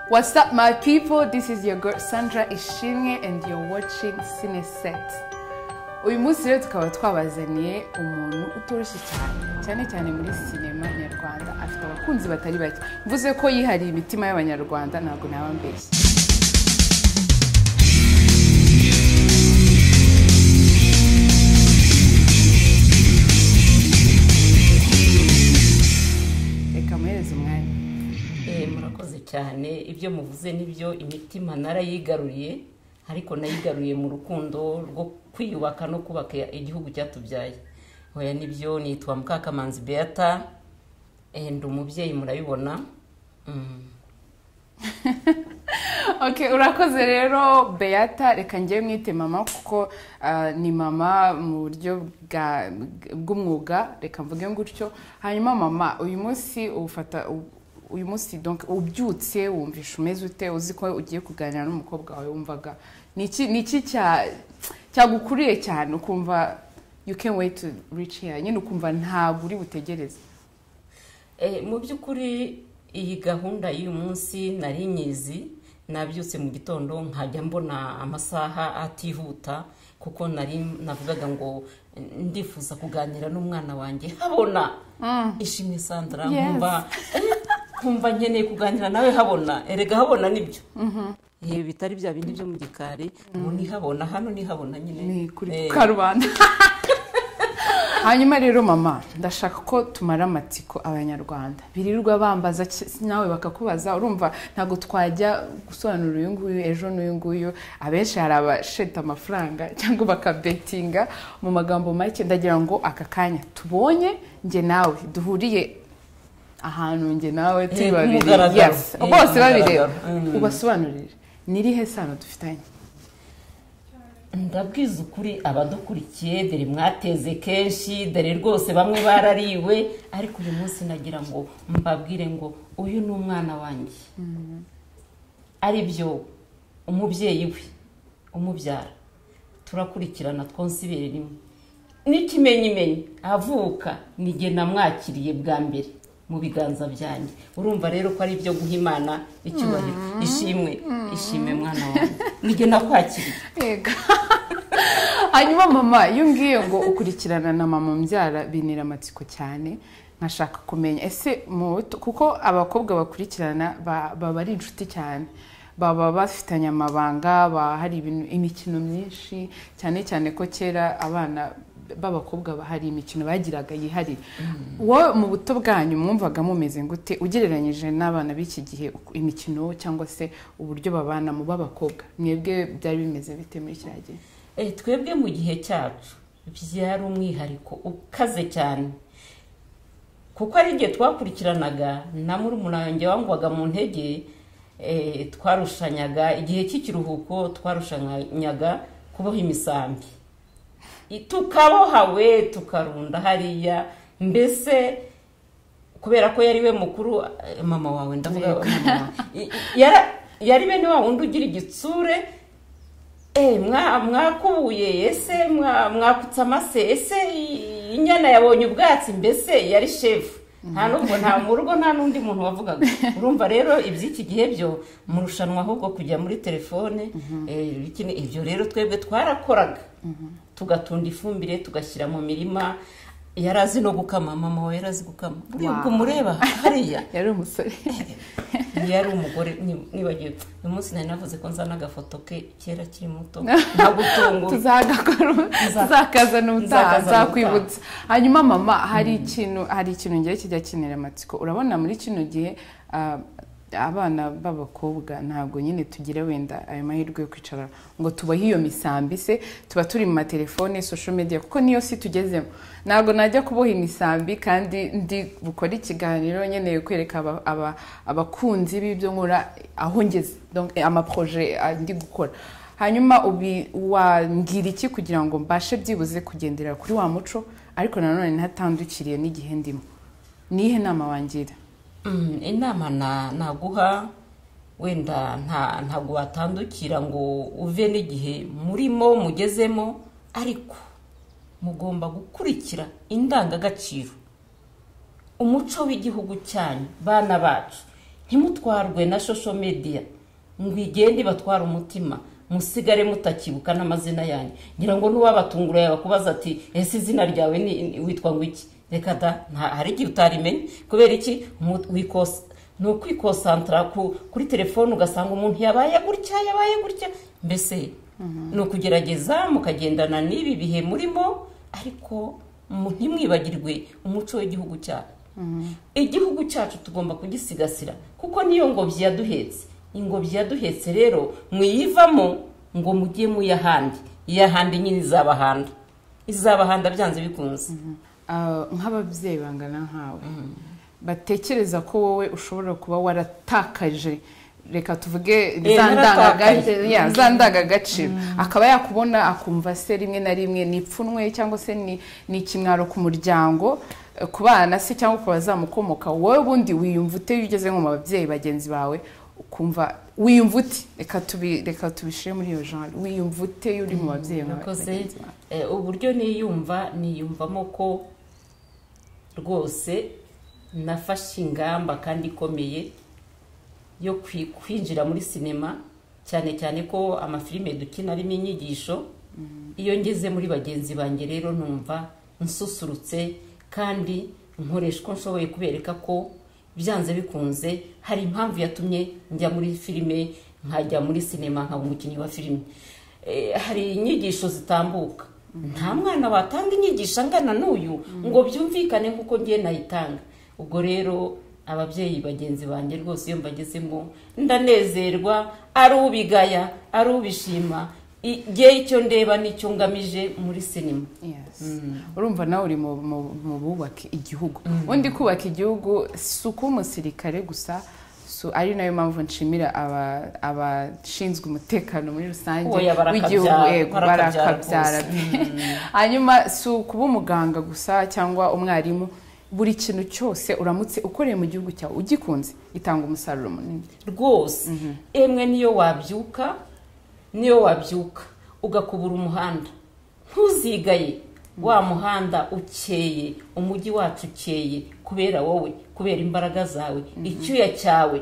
What's up, my people? This is your girl Sandra Ishimwe and you're watching Cineset. Uyu munsi rero tukaba twabazaniye umuntu utoroshye cyane cyane cyane muri sinema nyarwanda afite abakunzi batari bake mvuze ko yihariye imitima y'abanyarwanda ntabwo naba mbeshya reka muhereze umwanya Eh, murakoze cyane ibyo muvuze nibyo imitima narayigaruriye ariko nayigaruriye mu rukundo rwo kwiyubaka no kubaka igihugu cyatubyaye hoya nibyo nitwa mukakamanzi beata eh, ndi umubyeyi murabibona Mm. ok urakoze rero beata reka njyewe mwite mama kuko ah, ni mama mu buryo bwa- bw'umwuga reka mvuge gutyo hanyuma mama uyu munsi ufata uyu munsi donc ubyutse wumvisha umeze ute uzi ko ugiye kuganira n'umukobwa wawe wumvaga ni iki ni iki cya- cyagukuriye cyane ukumva you can wait to reach here nyine ukumva ntabwo uri butegereze Eh, mu by'ukuri iyi gahunda y'uyu munsi nari nyizi nabyutse mu gitondo nkajya mbona amasaha atihuta kuko nari navugaga ngo eh, ndifuza kuganira n'umwana wanjye habona ishimwe sandra Yes. nkumva eh, nkumva nkeneye kuganira nawe habona erega habona nibyo Eh, bitari bya bindi byo mu gikari ubu ni habona hano ni habona nyine ni kuri Eh, karubanda hanyuma rero mama ndashaka ko tumara amatsiko abanyarwanda birirwa bambaza ki- nawe bakakubaza urumva ntabwo twajya gusobanura uyu nguyu ejo n'uyu nguyu abenshi hari abasheta amafaranga cyangwa bakabetinga mu magambo make ndagira ngo aka kanya tubonye njye nawe duhuriye ahantu njye nawe turi Eh, babiri kumugaragaro. Yes. Eh, bose babireba kumugaragaro. Mm. ubasobanurire nirihe sano dufitanye ndabwiza ukuri abadukurikiye dore mwateze kenshi dore rwose bamwe barariwe ariko uyu munsi nagira ngo mbabwire ngo uyu ni umwana wanjye aribyo umubyeyi we umubyara turakurikirana twonsa ibere rimwe n'ikimenyimenyi avuka nige namwakiriye bwa mbere mu biganza byanjye urumva rero ko ari ibyo guha imana icyubahiro ishimwe ishime mwana wanjye nige nakwakiriye Yego. hanyuma mama iyo ngiye ngo ukurikirana na mama mbyara binira amatsiko cyane nkashaka kumenya ese mu kuko abakobwa bakurikirana ba- baba ari inshuti cyane baba bafitanye amabanga ba- hari ibintu- imikino myinshi cyane cyane ko kera abana b'abakobwa ba- hari imikino bagiraga yihariye wowe mu buto bwanyu mwumvaga mumeze gute ugereranyije n'abana b'iki gihe uku- imikino cyangwa se uburyo babanamo b'abakobwa mwebwe byari bimeze bite muri kiriya gihe Eh, twebwe mu gihe cyacu byari umwihariko ukaze cyane kuko ari igihe twakurikiranaga na murumuna wanjye wangwaga mu ntege eh, twarushanyaga igihe cy'ikiruhuko twarushanyaga kuboha imisambi I- tukabohawe tukarunda hariya mbese kubera ko yari we mukuru eh, mama wawe ndavuga mama wawe. I- i- yara- yari bene wa wundi ugira igitsure Eh, mwa- mwakubuye ese mwa- mwakutse amase ese i- inyana yabonye ubwatsi mbese yari shefu nta nubwo nta mu rugo nta n'undi muntu wavugaga urumva rero iby'iki gihe byo murushanwa ahubwo kujya muri telefone eh, bikini- ibyo rero twebwe twarakoraga tugatunda ifumbire tugashyira mu mirima yari azi no gukama mama we yari azi gukama buriya ubwo Wow. mureba hariya yari umusore yari umugore ni- nibagiwe uyu munsi nari navuze ko nzana agafoto ke kera kiri muto ntagutungura tuzagakora tuzakazana ubutaha Nzakazana nzakwibutsa hanyuma mama hari ikintu hari ikintu ngiye kijya kinira amatsiko urabona muri kino gihe ah, abana b'abakobwa ntabwo nyine tugira wenda ayo mahirwe yo kwicara ngo tubahe iyo misambi se tuba turi mu matelefone social media kuko niyo si tugezemo ntabwo najya kuboha imisambi kandi ndi bukore ikiganiro nkeneye kwereka aba- aba- abakunzi b'ibyo nkora aho ngeze Donc, amaproje ah, ndi gukora hanyuma ubi wambwira iki kugira ngo mbashe byibuze kugendera kuri wa muco ariko nanone ntatandukiriye n'igihe ndimo nihe nama wangira Mm, inama na- naguha wenda nta ntabwo watandukira ngo uve n'igihe murimo mugezemo ariko mugomba gukurikira indangagaciro umuco w'igihugu cyanyu bana bacu ntimutwarwe na shosho mediya ngo igende ibatware umutima musigare mutakibuka n'amazina yanyu ngira ngo n'uwabatungura yabakubaza ati ese izina ryawe ni- witwa ngo iki reka da nta- hari igihe utarimenye kubera iki umu- wikosa ni ukwikosantara ku- kuri telefone ugasanga umuntu yabaye gutya yabaye gutya mbese ni ukugerageza mukagendana n'ibi bihe murimo ariko mu- ntimwibagirwe umuco w'igihugu cyacu igihugu cyacu tugomba kugisigasira kuko niyo ngobyi yaduhetse ingobyi yaduhetse rero mwiyivamo ngo mujye muyahandi iyahandi nyine izabahanda izabahanda byanze bikunze Ah, nk'ababyeyi bangana nkawe batekereza ko wowe ushobora kuba waratakaje reka tuvuge Eh, za naratakaje. ndangagace- ya, za ndangagaciro akaba yakubona akumva se rimwe na rimwe ni ipfunwe cyangwa se ni ni ikimwaro ku muryango eh, ku bana se cyangwa ku bazamukomoka wowe ubundi wiyumva ute iyo ugeze nko mu babyeyi bagenzi bawe ukumva wiyumva ute reka tubi- reka tubishyire muri iyo genre wiyumva ute iyo uri mu babyeyi nka- nakoze bagenzi bawe eh, uburyo niyumva niyumvamo ko rwose nafashe ingamba kandi ikomeye yo kwi- kwinjira muri sinema cyane cyane ko amafilime dukina arimo inyigisho iyo ngeze muri bagenzi banjye rero numva nsusurutse kandi nkoresha uko nshoboye kubereka ko byanze bikunze hari impamvu yatumye njya muri filime nkajya muri sinema nkaba umukinnyi wa filime Eh, hari inyigisho zitambuka nta mwana watanga inyigisho angana n'uyu ngo byumvikane nk'uko ngiye nayitanga ubwo rero ababyeyi bagenzi banjye rwose iyo mbagezemo ndanezerwa ari ubigaya ari ubishima I- nge icyo ndeba n'icyo ngamije muri sinema Yes. urumva nawe uri mu- mu mu bubaka igihugu undi kubaka igihugu si ukuba umusirikare gusa si- ari nayo mpamvu nshimira aba- abashinzwe umutekano muri rusange Oya, barakabyara, yego, barakabyara barakabyara hanyuma si ukuba umuganga gusa cyangwa umwarimu buri kintu cyose uramutse ukoreye mu gihugu cyawe ugikunze gitanga umusaruro munini rwose emwe niyo wabyuka niyo wabyuka ugakubura umuhanda ntuzigaye wa muhanda ukeye umujyi wacu ukeye kubera wowe kubera imbaraga zawe icyuya cyawe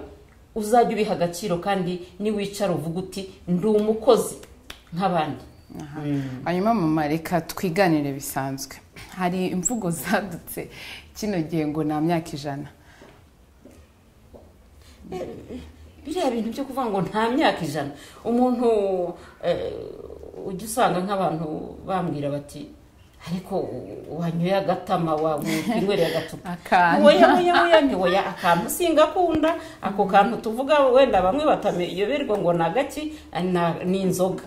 uzajya ubiha agaciro kandi niwicara uvuga uti ndi umukozi nk'abandi hanyuma mama reka twiganire bisanzwe hari imvugo zadutse kino gihe ngo nta myaka ijana biriya bintu byo kuvuga ngo nta myaka ijana umuntu eh, ujya usanga nk'abantu bambwira bati ariko wanyoye agatama wakwinywera agacupa Akantu. woya woya woya ntiwoya akantu singakunda ako kantu tuvuga wenda bamwe batayoberwa ngo ni agaki na- ni inzoga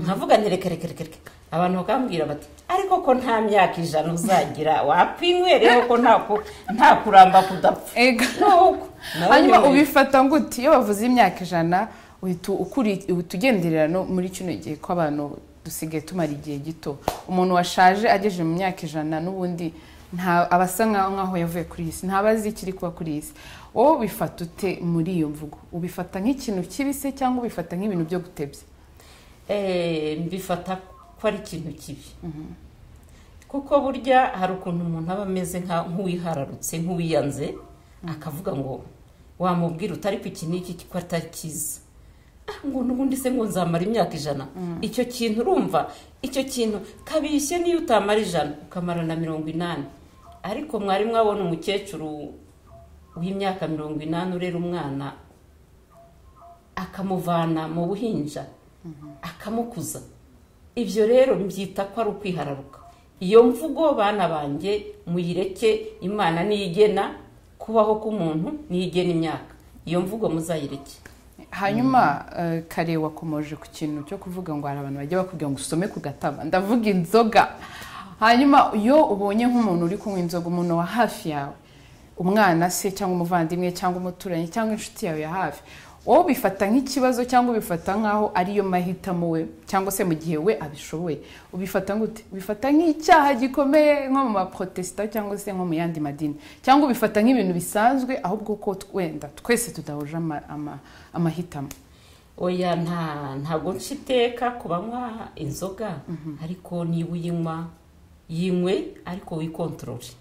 nkavuga nti reka reka reka reka abantu bakambwira bati ariko ko nta myaka ijana uzagira wakwinyweraho ko nta ku- nta kuramba kudapfa Ega. Nuko. Nawe hanyuma nyine- ubifata gute iyo bavuze imyaka ijana uhita ukuri- uhita ugenderera no muri kino gihe ko abantu dusigaye tumara igihe gito umuntu washaje agejeje mu myaka ijana n'ubundi nta aba asa nkaho nkaho yavuye kuri iyi si ntaba azi ikiri kuba kuri iyi si wowe ubifata ute muri iyo mvugo ubifata nk'ikintu kibi se cyangwa ubifata nk'ibintu byo gutebya Eh, mbifata ko ari ikintu kibi kuko burya hari ukuntu umuntu aba ameze nka- nk'uwihararutse nk'uwiyanze akavuga ngo wamubwira uti ariko iki n'iki ko atakizi Ah, ngo n'ubundi se ngo nzamara imyaka ijana icyo kintu urumva icyo kintu kabishye niyo utamara ijana ukamara na mirongo inani ariko mwari mwabona umukecuru w'imyaka mirongo inani urera umwana akamuvana mu buhinja akamukuza ibyo rero mbyita ko ari ukwihararuka iyo mvugo bana banjye muyireke imana niyigena kubaho k'umuntu niyigena imyaka iyo mvugo muzayireke hanyuma eh, kare wakomoje ku kintu cyo kuvuga ngo hari abantu bajya bakubwira ngo usome ku gataba ndavuga inzoga hanyuma iyo ubonye nk'umuntu uri kunywa inzoga umuntu wa hafi yawe umwana se cyangwa umuvandimwe cyangwa umuturanyi cyangwa inshuti yawe ya hafi wowe ubifata nk'ikibazo cyangwa ubifata nk'aho ariyo mahitamo we cyangwa se mu gihe we abishoboye ubifata gute ubifata nk'icyaha gikomeye nko mu maprotesita cyangwa se nko mu yandi madini cyangwa ubifata nk'ibintu bisanzwe ahubwo ko wenda twese tudahuje ama- ama- amahitamo oya nta ntabwo nca iteka ku banywa inzoga ariko niba uyinywa yinywe ariko wikontorore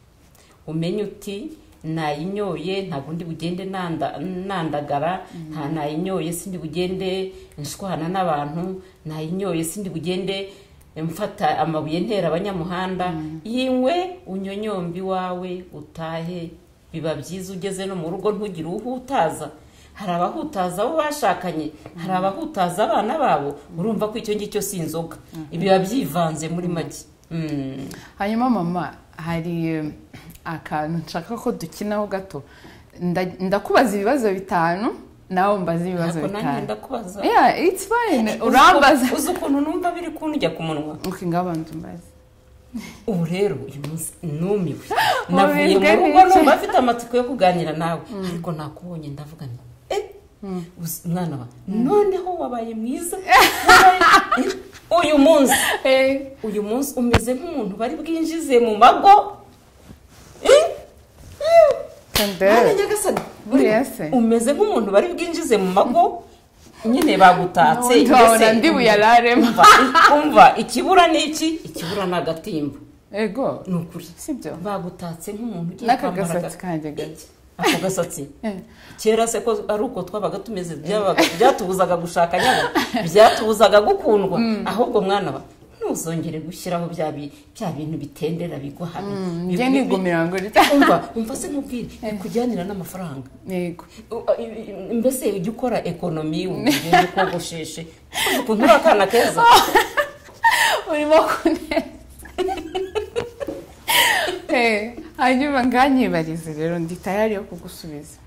umenye uti nayinyoye ntabwo ndi bugende nanda- nandagara nta nayinyoye sindi bugende nshwana n'abantu nayinyoye sindi bugende mfata amabuye ntera abanyamuhanda yingwe unyonyombe iwawe utahe biba byiza ugeze no mu rugo ntugire uhutaza hari abahutaza abo bashakanye hari abahutaza abana babo urumva ko icyo ngicyo si inzoga biba byivanze muri make Mm. hanyuma mama hari eh, akantu nshaka ko dukinaho gato Nda- ndakubaza ibibazo bitanu nawe mbaza ibibazo Ntabwo nanjye bitanu ndakubaza yeah it's fine Uzi urambaza ukuntu- uzi ukuntu numva biri kunjya ku munwa okay ngabanza umbaze ubu rero uyu munsi numiwe Mu navuye mu bigari rugo bike. numva afite amatsiko yo kuganira nawe ariko nakubonye ndavuga nti eh, uzi mwana wa noneho wabaye mwiza wabaye- uyu munsi eh uyu munsi umeze nk'umuntu bari bwinjize mu mago Eh, eh. Mwana kandere nyagasani buri- Buriya se. umeze nk'umuntu bari bwinjize mu mago nyine bagutatse N'ubundi wabona mbese- ndi buyararemo. Umva- umva ikibura ni iki ikibura ni agatimba ego ni ukuri sibyo bagutatse nk'umuntu ugiye kwambara n'akagasatsi aga- kanjye gato ako gasatsi Eh. kera se ko ari uko twabaga tumeze byabaga- byatubuzaga gushaka nyaba byatubuzaga gukundwa ahubwo mwana wa ntuzongere gushyiraho bya bi- bya bintu bitendera bigwa hano njye Bi- bi- nigumira ngo rita umva umva se nkubwire bikujyanira n'amafaranga yego U- i- i- mbese ujya ukora ekonomi ugenda ukogosheshe Uzi ukuntu uri akana keza urimo kuneza Eh, hanyuma nganyibarize rero ndi tayari yo kugusubiza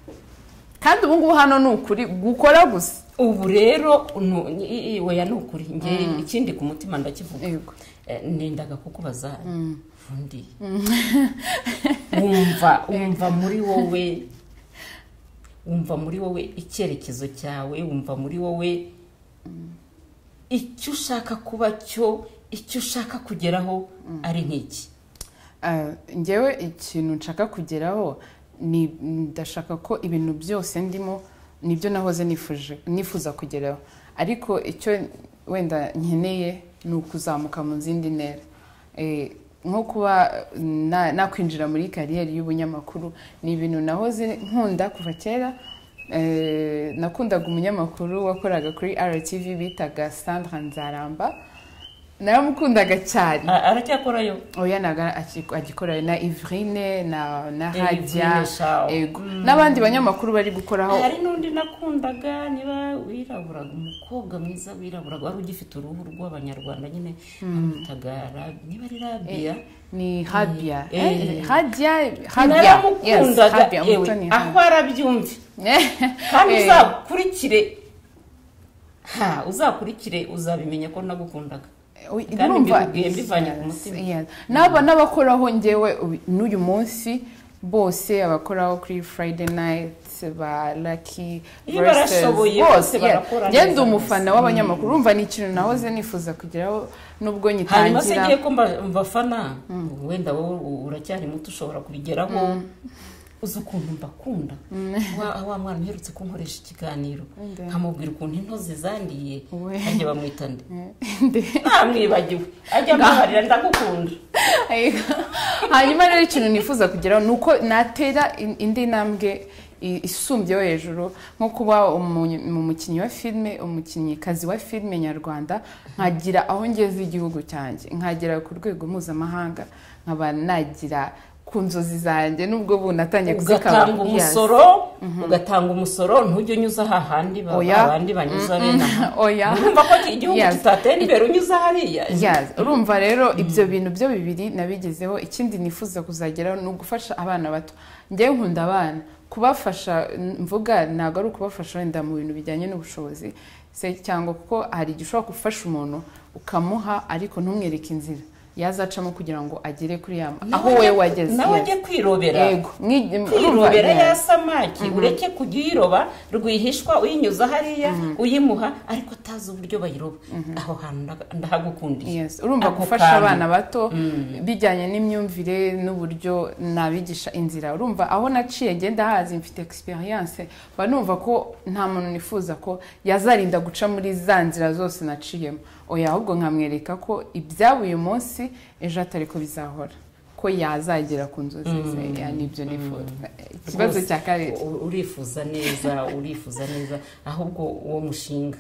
kandi ubu ngubu hano ni ukuri gukora gusa ubu rero nu- i- i- weya ni ukuri nge ikindi ku mutima ndakivuga yego Eh, nendaga kukubaza undi wumva wumva muri wowe wumva muri wowe icyerekezo cyawe wumva muri wowe icyo ushaka kuba cyo icyo ushaka kugeraho ari nk'iki Ah, njyewe ikintu nshaka kugeraho ni ndashaka ko ibintu byose ndimo nibyo nahoze nifuje nifuza kugeraho ariko icyo wenda nkeneye ni ukuzamuka mu zindi ntera Eh, nko kuba na- nakwinjira muri kariyeri y'ubunyamakuru ni ibintu nahoze nkunda kuva kera Eh, nakundaga umunyamakuru wakoraga kuri rtv bitaga sandra nzaramba naramukundaga cyane A- aracyakorayo oya naga aki- agikorana na ivrine na na Eh, hajya Ivrine Shaw. ego n'abandi banyamakuru bari gukoraho hari n'undi nakundaga niba wiraburaga umukobwa mwiza wiraburaga wari ugifite uruhu rw'abanyarwanda nyine bamwitaga Rabi- niba ari rabiya ni habia Eh, Eh, eh. hajya habia yes naramukundaga habia yewe, mutoni aho arabyumve kandi Eh, uzakurikire ha uzakurikire uzabimenye ko nagukundaga oy, kandi urumva- mbibwiye mbivanye ku Yes, mutima. yes. n'aba n'abakoraho njyewe ubu- n'uyu munsi bose abakoraho kuri friday night ba lucky Iyo Roasters, barashoboye, bose bose barakora yeah. neza njye ndi umufana bose. w'abanyamakuru urumva ni ikintu nahoze nifuza kugeraho n'ubwo hanyuma se nyitangira ngiye ko mba- mbafana wenda wowe u- uracyari muto ushobora kubigeraho uzi ukuntu mbakunda wa wa mwana uherutse kunkoresha ikiganiro Nde. nkamubwira ukuntu intozi zandiye We. ajya bamwita nde Ndi- namwibagiwe ajya ambabarira ndagukunda hanyuma rero ikintu nifuza kugeraho ni uko natera in- indi ntambwe i- isumbyeho hejuru nko kuba umu- mu mukinnyi wa filime umukinnyikazi wa filime nyarwanda nkagira aho ngeze igihugu cyanjye nkagera ku rwego mpuzamahanga nkaba nagira ku nzozi zanjye nubwo ubu natangiye kuzikaba ugatanga Yes. umusoro ugatanga umusoro ntujye unyuza hahandi ba- Oya. abandi banyuza bene aha oya urumva ko igihugu Yes. kitatera imbere unyuza hariya Yes, urumva rero ibyo bintu byo bibiri nabigezeho ikindi nifuza kuzageraho ni ugufasha abana bato njyewe nkunda abana kubafasha n- mvuga ntabwo ari ukubafasha wenda mu bintu bijyanye n'ubushobozi se cyangwa kuko hari igihe ushobora gufasha umuntu ukamuha ariko ntumwereke inzira yazacamo kugira ngo agere kuri ya aho Nawe wowe ajye- wageze nawe yes. ajye kwirobera yego mwi- urumva, kwirobera yes. ya samaki ureke kujya uyiroba rwihishwa uyinyuza hariya uyimuha ariko atazi uburyo bayiroba aho hantu ndaga- ndahagukundiye Yes, urumva Ako gufasha kantu. abana bato bijyanye n'imyumvire n'uburyo nabigisha inzira urumva aho naciye ngenda hazi mfite experience mba numva ko nta muntu nifuza ko yazarinda guca muri za nzira zose naciyemo oya ahubwo nkamwereka ko ibyaba uyu munsi ejo atari ko bizahora ko yazagera ku nzozi ze ya nibyo nifuza ikibazo Rwose, cya karere u- urifuza neza urifuza neza ahubwo uwo mushinga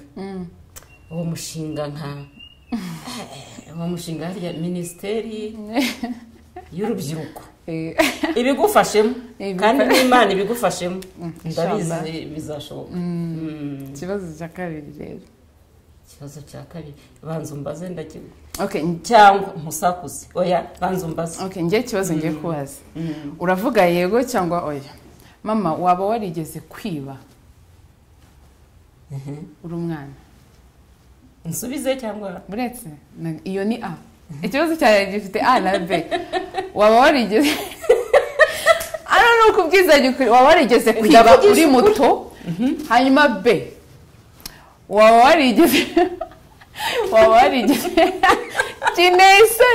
uwo mushinga nka uwo mushinga harya minisiteri y'urubyiruko Eh, ibigufashemo Ibigufasha- kandi n'imana ibigufashemo inshallah. ndabizi bizashoboka Mm. ikibazo cya kabiri rero ikibazo cya kabiri banza umbaze ndakigwa okay cyangwa umusakuze oya banza umbaze okay njye ikibazo ngiye kubaza uravuga yego cyangwa oya mama waba warigeze kwiba uri umwana nsubize cyangwa buretse na- iyo ni a ikibazo cyawe gifite a na b waba warigeze ano ni ukubwizanya ukuri waba warigeze kwiba Ndavugisha uri muto hanyuma b waba warigeze waba warigeze kinese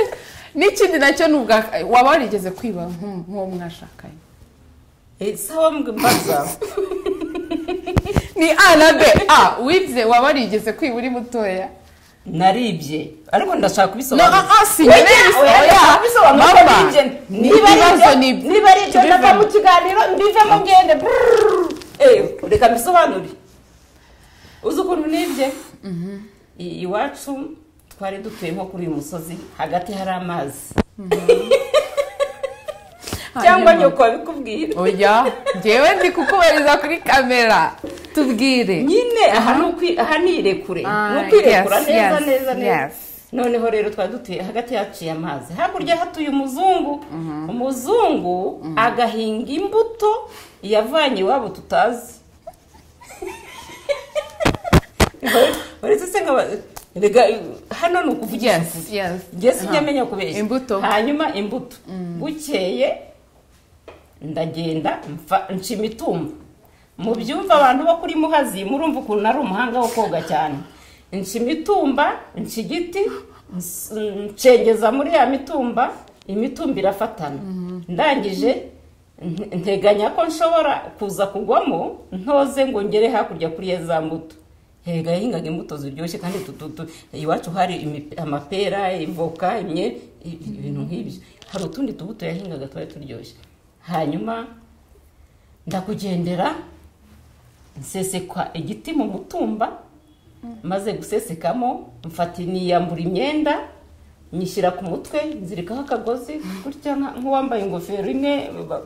n'ikindi nacyo ni ubwa waba warigeze kwiba nk'u- nk'uwo mwashakanye Eh, sawa mbwe mbaza ni a na b a wize waba warigeze kwiba uri mutoya naribye ariko ndashaka no kubisobanura a si Oya, nibyo oya, ndashaka kubisobanura ko mama nibye. ni Niba ari ibibazo ibyo- ni niba ari ibyo tubivemo. nava mu kiganiro mbivemo ngende Brrrr. Eh, reka mbisobanure uzi ukuntu nibye I- iwacu twari dutuye nko kuri uyu musozi hagati hari amazi cyangwa Hanyuma. nyoko wabikubwira oya ngewe ndi kukubariza kuri kamera tubwire nyine aha ni ukwi- aha ni irekure Ah, ni ukwirekura yes, neza yes, neza neza yes. noneho rero twari dutuye hagati yaciye amazi hakurya hatuye umuzungu umuzungu agahinga imbuto yavanye iwabo tutazi uretse se nkaba rega hano ni ukuvugisha Yes, ukuri yes. nge sinjya Aha. kubeshya Imbuto. hanyuma imbuto bukeye ndagenda mfa- nca imitumba mu byumva abantu bo kuri muhazi murumva ukuntu ari umuhanga wo koga cyane nca imitumba nca igiti ns- ncengeza muri ya mitumba imitumba irafatana ndangije nte- nteganya ko nshobora kuza kugwamo ntoze ngo ngere hakurya kuri ya za mbuto hega yahingaga imbuto ziryoshye kandi tu- tu- tu- iwacu hari imipe- amapera ivoka imye i- ibintu nk'ibyo hari utundi tubuto yahingaga twari turyoshye hanyuma ndakugendera nsesekwa igiti mu mutumba maze gusesekamo mfati niyambura imyenda nyishyira ku mutwe nzirikaho akagozi gutya nka- nk'uwambaye ingofero imwe ba-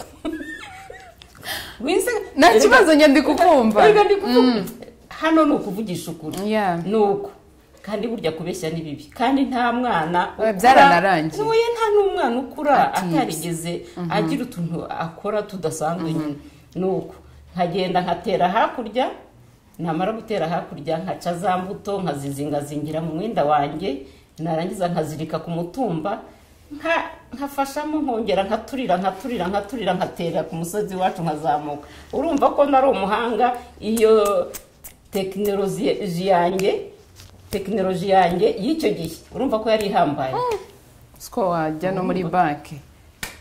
Wize- nta kibazo nyandi kukumva Erega ndi kuvuga- hano ni ukuvugisha ukuri Yeah. ni uko kandi burya kubeshya ni bibi kandi nta mwana Eh, byaranarangiye. Oya, nta n'umwana ukura Atize. atarigeze agira utuntu akora tudasanzwe nyine ni uko nkagenda nkatera hakurya namara gutera hakurya nkaca za mbuto nkazizingazingira mu mwenda wanjye narangiza nkazirika ku mutumba nka- nkafashamo nkongera nkaturira nkaturira nkaturira nkatera ku musozi wacu nkazamuka urumva ko nari umuhanga iyo tekinoloji yanjye tekinoloji yanjye y'icyo gihe urumva ko yari ihambaye siko wajya no muri banki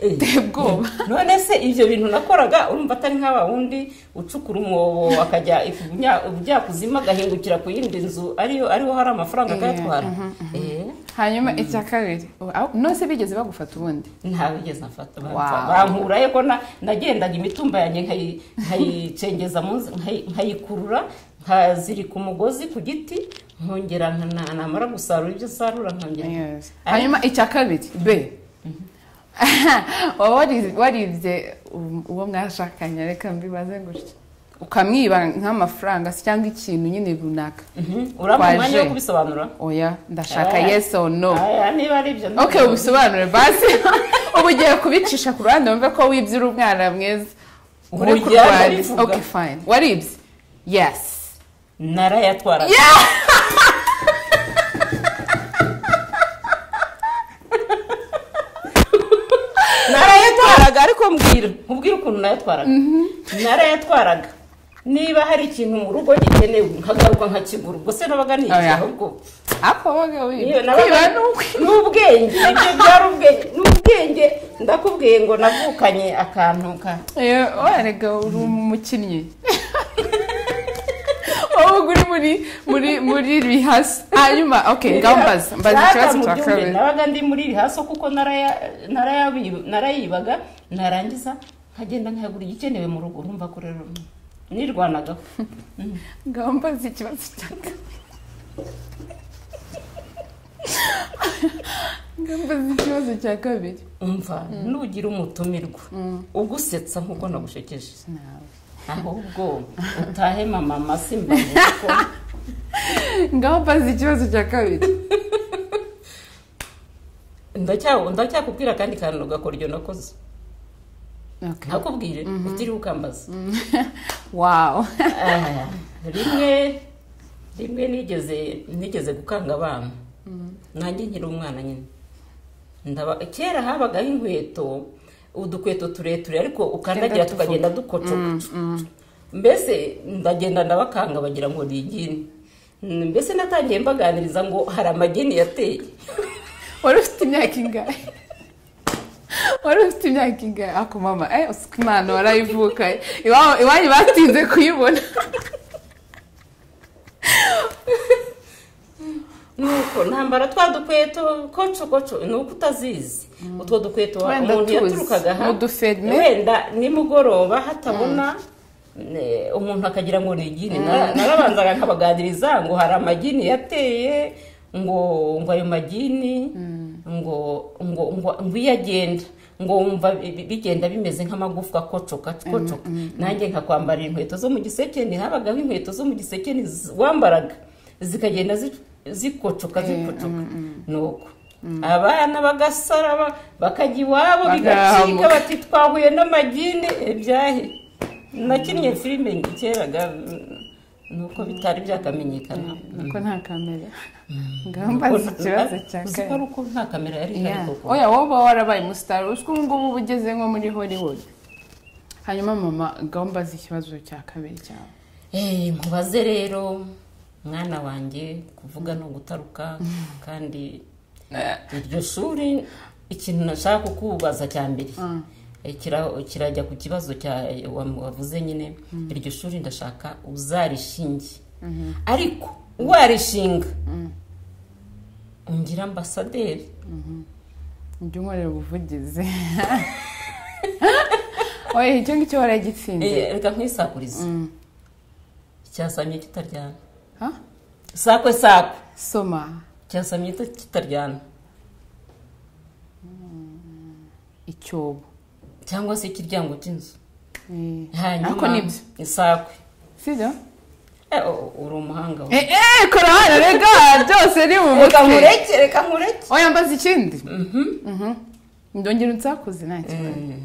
Eh, Uteye ubwoba. none se ibyo bintu nakoraga urumva atari nk'aba wundi ucukura umwobo akajya ibunya- ubujyakuzimu agahingukira ku yindi nzu ariyo ariho hari amafaranga akayatwara Eh, hanyuma icya kabiri aho- nose bigeze bagufata ubundi nta bigeze mfata Wow. bankurayo ko na- nagendaga imitumba yanjye nkayi- nkayicengeza munsi nkayi- nkayikurura nkazirika umugozi ku giti nkongera nkana- namara gusarura ibyo sarura nkongera Yes. hanyuma icya kabiri b waba wari- waribye u- uwo mwashakanye reka mbibaze gutya ukamwiba nk'amafaranga se cyangwa ikintu nyine runaka Mhm. urampa umwanya wo Kwaje. kubisobanura oya ndashaka Eh. yes or no Aya, niba ari ibyo ok ubisobanure basi ubu ugiye kubicisha ku ruhande wumve ko wibye uri umwana mwiza uri Ujya kurwanya kubivuga. ok fine waribye yes narayatwaraga narayatwaraga ariko mbwira nkubwire ukuntu nayatwaraga narayatwaraga niba hari ikintu mu rugo gikenewe nkagaruka nkakigura ubwo se nabaga nigihe Oya. ahubwo ako wabaga wibye Iyo nabaga kwiba ni ukwi ni ubwenge ibyo byari ubwenge ni ubwenge ndakubwiye ngo navukanye akantu ka warega uri umukinnyi ahubwo uri muri muri muri rihasi hanyuma oke ngaho mbaza mbaza ikibazo cya kabiri kabiri nabaga ndi muri rihaso kuko naraya- narayabi- narayibaga narangiza nkagenda nkayagura igikenewe mu rugo urumva ko rero nirwanagaho ngaho mbaza ikibazo cya kabiri ngaho mbaza ikibazo cya kabiri umva nugira umutumirwa ugusetsa nk'uko nagushekeje nawe ahubwo utahe mama masi mbaye kuko ngaho mbaza ikibazo cya kabiri ndacya- ndacyakubwira kandi kantu gakoryo nakoze oke nakubwire utiriwe ukambaza wawu Ah, rimwe rimwe nigeze nigeze gukanga abana nanjye nkiri umwana nyine Ndaba- kera habagaho inkweto udukweto tureture ariko ukandagira Tugenda tukagenda dukocoka mbese ndagenda ndabakanga bagira ngo ni igini Mm, mbese natangiye mbaganiriza ngo hari amagini yateye wari ufite imyaka ingahe wari ufite imyaka ingahe ako mama eh usuka imana warayivuka iwabo- iwanyu batinze kuyibona nuko ntambara twa dukweto koco koco ni uko utazizi utwo dukweto wa- Wenda umuntu tuzi, yaturukaga aha, n'uduferme. wenda nimugoroba hatabona ne- umuntu akagira ngo ni igini Nara- narabanzaga nkabaganiriza ngo hari amagini yateye ngo ngo ayo magini ngo ngo ngo ngo iyo agenda ngo wumva bi- bi- bigenda bimeze nk'amagufwa kocoka kocoka nanjye nkakwambara inkweto zo mu gisekeni habagaho inkweto zo mu gisekeni z- wambaraga zikagenda zi- zikocoka zikocoka nuko abana bagasara ba- bakajya iwabo bigacika Bagahamuka. bati twahuye n'amagini ibyahe nakinnye filime keraga mm, nuko bitari byakamenyekana nuko nta kamera ngaho mbaza ikibazo cya Uzi ko ari kabiri uko nta kamera yari ihari Yeah. koko oya wowe uba warabaye umusitari uzwi ubu ngubu uba ugeze nko muri hollywood hanyuma mama ngaho mbaza ikibazo cya kabiri cyawe Eh, nkubaze rero mwana wanjye kuvuga ni ugutaruka kandi iryo shuri ikintu nashaka kukubaza cya mbere eh, kira- kirajya ku kibazo cya eh, wa- wavuze nyine iryo shuri ndashaka uzarishinge ariko warishinga ungira ambasaderi njya unkorera ubuvugizi oya icyo ngicyo waragitsinze Eh, reka nkwisakurize cyasamye kitaryana Ha? sakwe sakwe soma cyasamye kitaryana icyobo cyangwa se ikiryango cy'inzu Eh, hanyuma ariko nibyo isakwe sibyo Eh, u- uri umuhanga we. Eh, eh, kora hano rega byose ni mu reka mutwe nkureke reka nkureke oya mbaza ikindi Mhm. ndongera unsakuze nta kibazo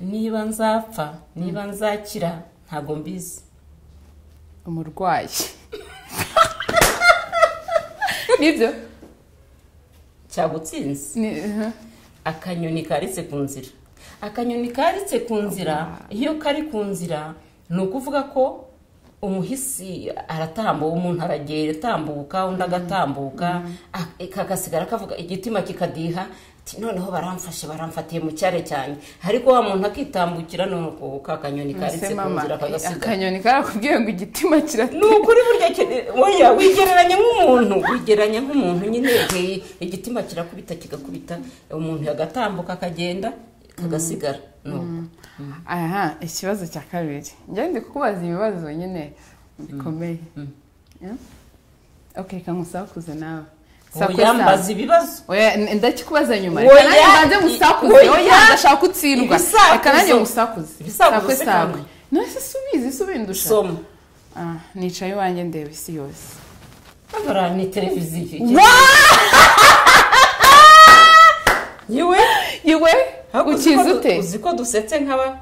niba nzapfa niba nzakira ntabwo mbizi umurwayi nibyo cyagutsinze Ni- aha. akanyoni karitse ku nzira akanyoni karitse ku nzira iyo kari ku nzira ni ukuvuga ko umuhisi aratambuka umuntu aragenda atambuka undi agatambuka a- kagasigara kavuga igitima kikadiha ati, noneho baramfashe baramfatiye mu cyare cyane ariko wa muntu akitambukira nuko ka kanyoni karitse Ese ku mama nzira kagasigara akanyoni karakubwiye ngo igitima ni kirati ukuri burya kiri- oya wigereranya nk'umuntu wigereranya nk'umuntu nyine eh, igitima kirakubita kigakubita umuntu yagatambuka akagenda kagasigara nuko aha ikibazo cya kabiri njye ndi kukubaza ibibazo nyine bikomeye Eh? ok kangusakuze nawe Sakuza. yambaza ibibazo oya n- ndakikubaza nyuma Oya, reka nanjye mbanze musakuze oya, oya ndashaka utsindwa ibisakuzo. reka nanjye musakuze Ibisakuzo sakwe se sakwe kandi. nose subizi subi ndusha soma Ah, nicaye iwanjye ndeba isi yose hagara ni televiziyo yewe iwe Ariko uzi ko ukize du- ute uzi ko dusetse nk'aba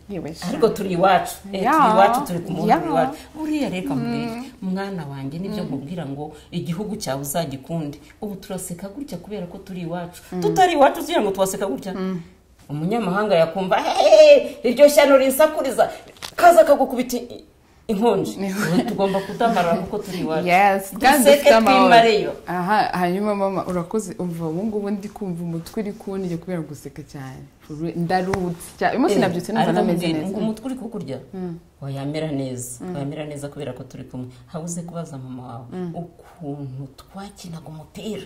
Yewe sha. ariko turi iwacu Eh, Ya. turi iwacu turi ku muhanda Ya. turi iwacu buriya reka mbere mwana wanjye nibyo nkubwira ngo igihugu cyawe uzagikunde ubu turaseka gutya kubera ko turi iwacu tutari iwacu ugira ngo twaseka gutya umunyamahanga yakumva "Hey, iryo shyano rinsakuriza kaza akagukubita i- inkonji tugomba kudamara kuko turi iwacu yes kandi Duseke dufite amahoro twimareyo. aha hanyuma mama urakoze umva ubu ngubu ndi kumva umutwe uri kundya kubera guseka cyane For real, ndarutse cyane uyu munsi nabyutse numva nameze neza ngo umutwe uri kukurya wayamera neza wayamera neza kubera ko turi kumwe habuze kubaza mama wawe ukuntu twakinaga umupira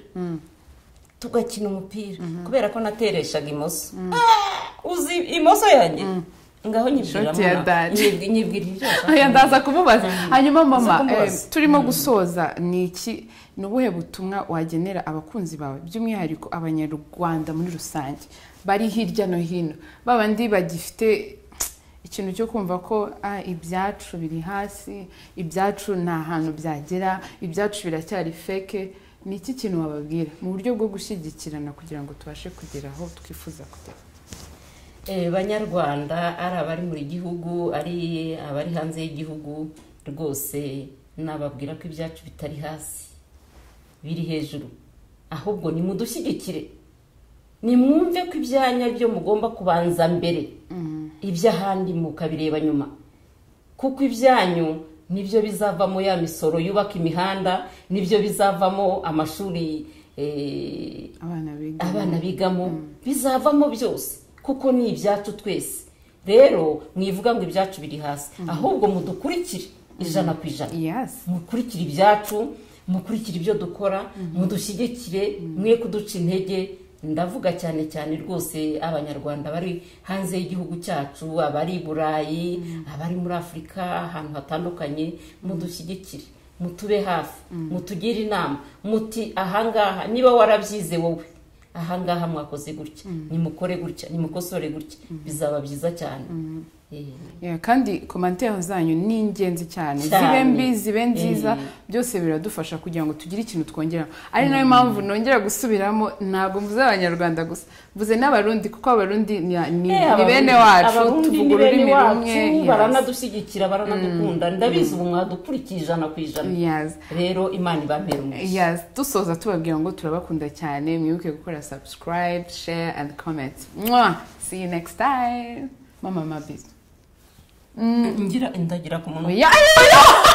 tugakina umupira kubera ko natereshaga imoso Ah, uzi imoso yanjye ngaho nyibwira Shoti ya mama. dadi. Nyibwi- nyibwirira aya ndaza kumubaza hanyuma Ndaza mama kumubaza. eh, turimo gusoza ni iki ni ubuhe butumwa wagenera abakunzi bawe by'umwihariko abanyarwanda muri rusange bari hirya no hino babandi bagifite ikintu cyo kumva ko ah, ibyacu biri hasi ibyacu nta hantu byagera ibyacu biracyari feke ni iki kintu wababwira mu buryo bwo gushyigikirana kugira ngo tubashe kugera aho twifuza kugera Eh, banyarwanda ari abari muri gihugu ari abari hanze y'igihugu rwose nababwira ko ibyacu bitari hasi biri hejuru ahubwo nimudushyigikire nimwumve ko ibyanya byo mugomba kubanza mbere iby'ahandi mukabireba nyuma kuko ibyanyu nibyo bizavamo ya misoro yubaka imihanda nibyo bizavamo amashuri eh, abana biga abana bigamo bizavamo byose kuko ni ibyacu twese rero mwivuga ngo ibyacu biri hasi ahubwo mudukurikire ijana ku ijana yes mukurikire ibyacu mukurikire ibyo dukora mudushyigikire mwe kuduca intege ndavuga cyane cyane rwose abanyarwanda bari hanze y'igihugu cyacu abari i burayi abari muri afurika ahantu hatandukanye mudushyigikire mutube hafi mutugire inama muti ahangaha niba warabyize wowe ahangaha mwakoze gutya nimukore gutya nimukosore gutya bizaba byiza cyane Eh. Yeah, kandi komantere zanyu ni ingenzi cyane Cyane. zibe mbi zibe nziza Eh. byose biradufasha kugira ngo tugire ikintu twongera ari nayo mpamvu nongera gusubiramo ntabwo mvuze abanyarwanda gusa mvuze n'abarundi kuko abarundi ni ni- Eh, ni bene Abarundi- wacu Abarundi tuvuga ni bene ururimi wacu, rumwe yes. baranadushyigikira baranadukunda ndabizi ubu mwadukurikiye ijana ku ijana Yes. rero imana ibambera umugisha Yes, dusoza tubabwira ngo turabakunda cyane mwibuke gukora subscribe share and comment Mwah! see you next time mama mabizi ngira indagira ku munwa Yeah, yeah, yeah!